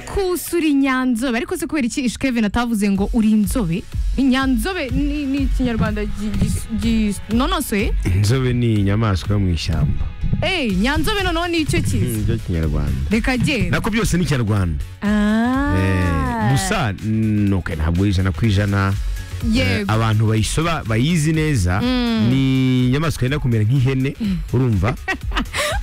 kusa uri nyanzobe ariko se kubera iki ish kevin atavuze ngo uri inzobe inyanzobe ni ni ikinyarwanda gi- gi- gi- nonosoye inzobe ni inyamaswa yo mu ishyamba eyi nyanzobe noneho ni icyo Mm, kiza byo kinyarwanda reka genda nako byose ni ikinyarwanda Eh, Ah. gusa mm, okay, ntabwo ari ijana ku ijana Eh, yego abantu bayisoba bayizi neza ni inyamaswa yenda kumera nk'ihene urumva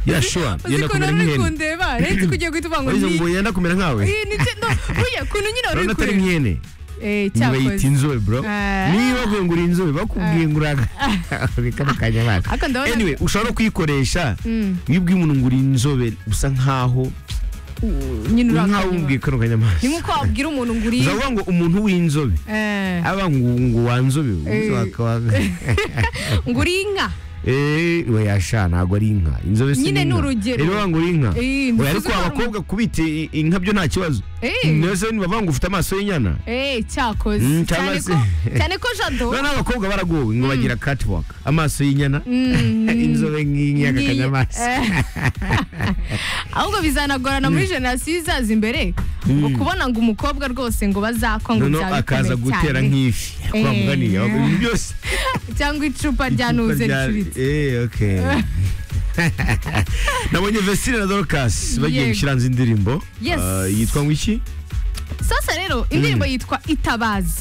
yashuwa yenda uzikuntu kumera uri nk'ihene kundeba retse kugiye guhita uvuga ngo Uriza ni ngo yenda kumera nkawe Iyi ni cyo- no, burya kuntu nyine urabona uri atari kure nk'ihene Eh, bayita cyakoze inzobe bro Ah. niba bavuye ngo uri inzobe bakubwiye ngo uraga kano kanyamaswa ariko ndabona anyway ushobora no kuyikoresha Mm, iyo ubwiye umuntu ngo uri inzobe usa nkaho nyine uri urakanywa. nkaho umbwiye kano ni kanyamaswa nk'uko wabwira umuntu ngo uri uzavuga ngo umuntu w'inzobe eh, aba ngo ngo wanzobe ubuze Eh. wakabaga ngo uri inka Eh, we yasha ntabwo ari inka inzobe si Nyine inka. ni urugero. rero banga uri inka Eh, nzi we ariko ko ari abakobwa kubita i- inka byo nta kibazo Eh. mbese bavuga ngo ufite amaso y'inyana Eh, cyakoze Mm, cyangwa cyane se- ko cyane ko jado none abakobwa baragowe ngo bagira catwalk amaso y'inyana Mm, inzobe nk'iyaka ni- kanyamaswa eh. ahubwo bizanagorana muri jenoside izaza imbere ngo kubona ngo umukobwa rwose ngo bazakwa ngo noneho byaba akaza bikomeye gutera cyane. nk'ifi kwa Eh. mugani aho ibintu byose cyangwa icupa rya nuze ricuritse Eh, okay nabonye Vestine na Dorcas bagiye Yego. gushyira hanze indirimbo Yes. Ah, yitwa ngo iki sasa rero indirimbo yitwa itabaza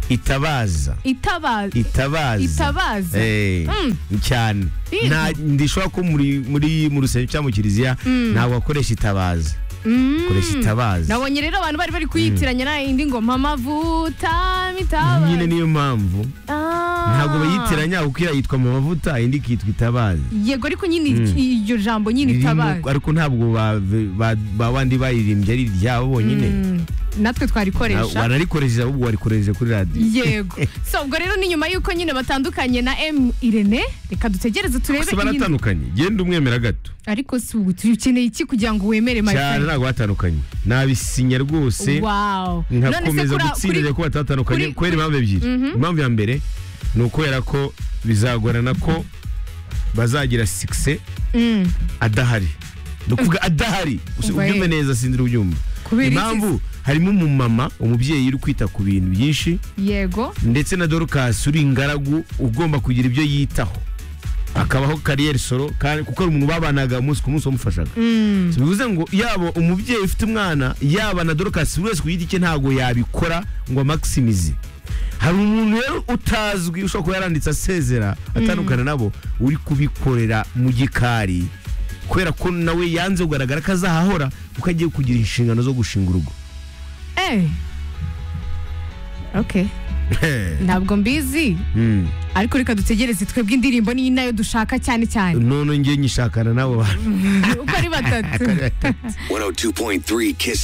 itabaza itabaza itabaza Itabaza. Eh, Mm. cyane Yego. nta ndishobora ko muri muri mu rusengero cyangwa mu kiliziya ntabwo akoresha itabaza Mm. akoresha itabaza nabonye rero abantu bari bari kuyitiranya na indi ngoma mavuta mitabaza nyine niyo mpamvu Ah. ntabwo bayitiranya kuko iriya yitwa mu mavuta indi ikitwa itabaza yego ariko nyine iryo jambo nyine Ririmo- itabaza ariko ntabwo ba- ba- ba bandi bayiririmbye ari iryabo bonyine Mm, natwe Na- twarikoresha wanarikoresha ahubwo warikoresheje kuri radiyo yego so ubwo rero ni nyuma y'uko nyine batandukanye na m irene reka dutegereze turebe gusa iyi- baratandukanye genda umwemera gato ariko si ubu tukeneye iki kugira ngo wemere cyane marifani ntabwo batandukanye nabisinya rwose wawo none se nkakomeza kuri- gutsindira kuri- ko batatandukanye kuri- kubera impamvu ebyiri impamvu ya mbere ni ukubera ko bizagorana ko bazagira sikise Mm, adahari ni ukuvuga adahari Usi- Umva ubyumve ye. neza sinzira ubyumva Kubera iki impamvu harimo umumama umubyeyi uri kwita ku bintu byinshi yego ndetse na dorukasi uri ingaragu ugomba kugira ibyo yitaho akabaho kariyeri soro kandi kuko ari umuntu babanaga umunsi ku munsi wamufashaga Mm, bivuze ngo yaba umubyeyi ufite umwana yaba na dorukasi buri wese ku giti cye ntabwo yabikora ngo amakisimize hari umuntu rero utazwi ushobora kuba yaranditse asezera atandukana nabo uri kubikorera mu gikari kubera ko nawe yanze kugaragara ko azahahora kuko agiye kugira inshingano zo gushinga urugo eh okay ntabwo mbizi Mm. ariko reka dutegereze twebwe indirimbo ni nayo dushaka cyane cyane none njye nyishakana n'abo bantu uko ari batatu 102.3 Kiss